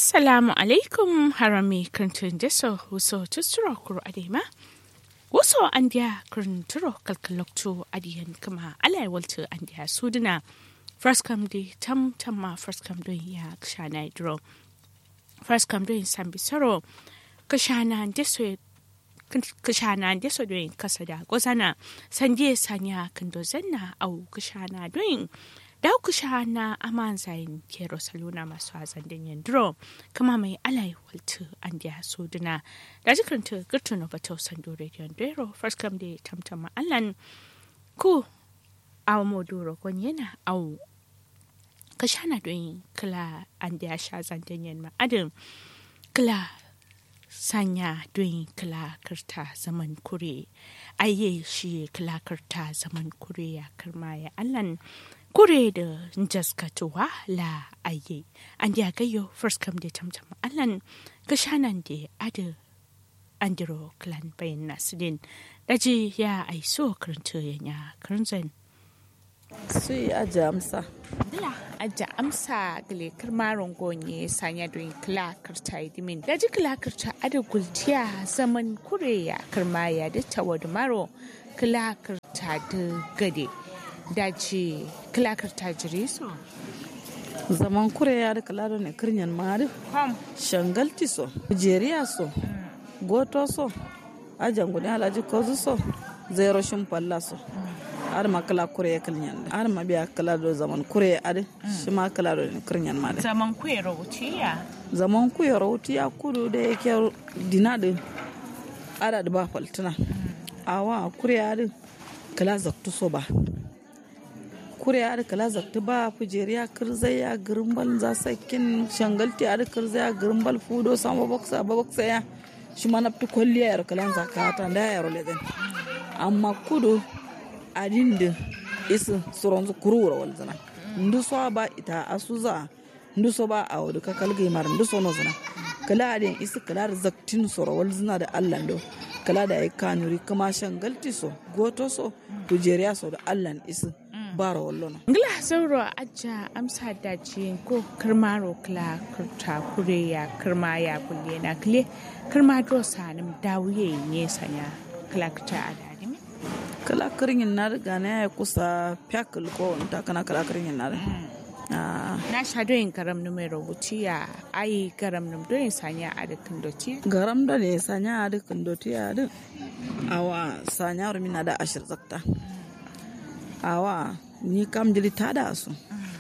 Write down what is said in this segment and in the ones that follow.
Assalamu alaikum harami kantun deso huso tusuro kuro adema. Waso andiya kurnturo kalkalokto adiyan kama alai walto andiya suduna. First come di tam tamma first come don ya kshana idro. First come don sambi soro kashana deso kashana deso don kasada gozana sanje sanya kando zanna au kashana don Dauku na aman zayin kero saluna masu hazan danyen duro kama mai alai waltu an diya suduna da jikaranta girtu na bata sando rediyon dero first come da tamtama allan ku awa moduro yana au kashana don kala an diya sha zan danyen ma'adin kala sanya don kala karta zaman kure aye shi kala karta zaman kure ya karma ya allan kure da jaskatuwa la aye an ya gayo first come da tamtam allan ga shanan da ada andiro clan bayan nasidin daji ya aiso karanta yanya karanzan sui aja amsa dila aja amsa gile karmaron gonye sanya don kila karta idimin daji kila karta ada gultiya zaman kure ya karma ya da tawadu maro kila karta da gade daji kilakar tajiri so zaman kure ya da kalado ne kirnyan mari kom shangalti so jeriya so goto so ajan gudu alaji kozu so zero shin palla so har ma kala kure ya kirnyan har ma biya kalado zaman kure ya adi shi ma kalado ne kirnyan mari zaman kuye rautiya zaman ku ya rauti ya kudu da yake dina da ada da ba faltuna awa kure ya adi kala zaktu so ba kure ya kala zakta ba kujeriya kirzai ya girimbal za sakin shangalti ya kirzai ya girimbal fudo sama baksa ba baksa ya shi ma nafti kwalliya ya kalan zakata da ya role den amma kudu adin da isu suron su kurura wal zana ndu so ba ita asuza ndu so ba a wadu kakal gai mar ndu so no zana kala adin isu kala zaktin soro wal zana da Allah do kala da ya kanuri kama shangalti so goto so kujeriya so da Allah isu bara wallo ngila sauro aja amsa daji ko karmaro kla kurta kure ya karma ya kulle na kle karma do sanim dawuye ne sanya kla ta adadi mi kala kirin na riga na ya kusa fyakul ko ta kana kala kirin na na sha doyin garam nu mai rubuci ya ayi garam nu doyin sanya a dukkan doci garam da ne sanya a dukkan doci a duk awa sanya rumina da ashir zakta awa ni kam jiri tada su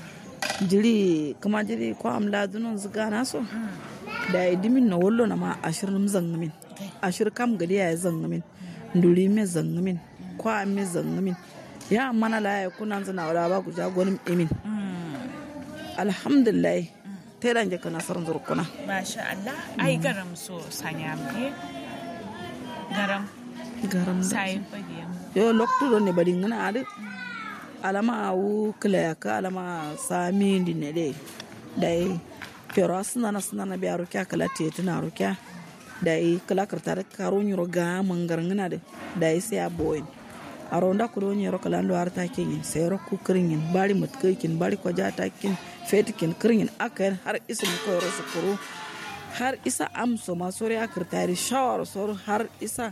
jiri kuma jiri ko am ladunon su gana so da ya dimin na wallo na ma ashir nim zangamin ashir kam gadi ya zangamin nduri me zangamin ko am me zangamin ya mana la ya kunan zana wala ba ku jagonin emin alhamdulillah ta dan je kana sarin zurkuna masha Allah ai garam so sanya me garam garam sai fadiya yo lokto do ne bari ngana ade alama awu kila ka alama sami di ne de dai pero asna na sna na biya rukya kala te tana rukya dai kala karta da karo nyuro ga mangar ngana de dai sai a boyin aro nda ko nyuro kala ndo arta kin sai ro ku kirin bari mut kin bari ko jata kin fetikin kirin akan har isin ko ro sukuru har isa amso masori akirtari shawar sor har isa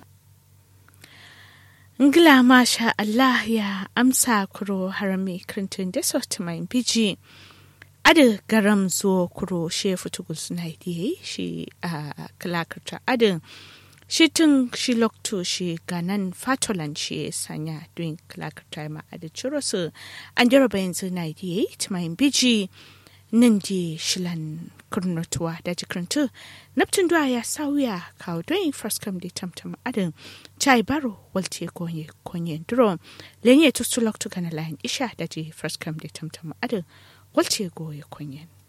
Ngila masha Allah ya amsa kuro harami krintun da sauti mai biji. Ada garam zuwa kuro she fitugul suna yi shi a kalakarta adin shi tun shi lokto shi ganan fatolan shi sanya don kalakarta ma ada ciro su an jaraba yanzu na yi mai biji nan di shilan kurnotuwa da jikirintu naptin duwa ya sauya kawo don first come da tamtam adin chai baro walte konye konye duro lenye tustu loktu kana layin isha da ji first come da tamtam adin walte goye konye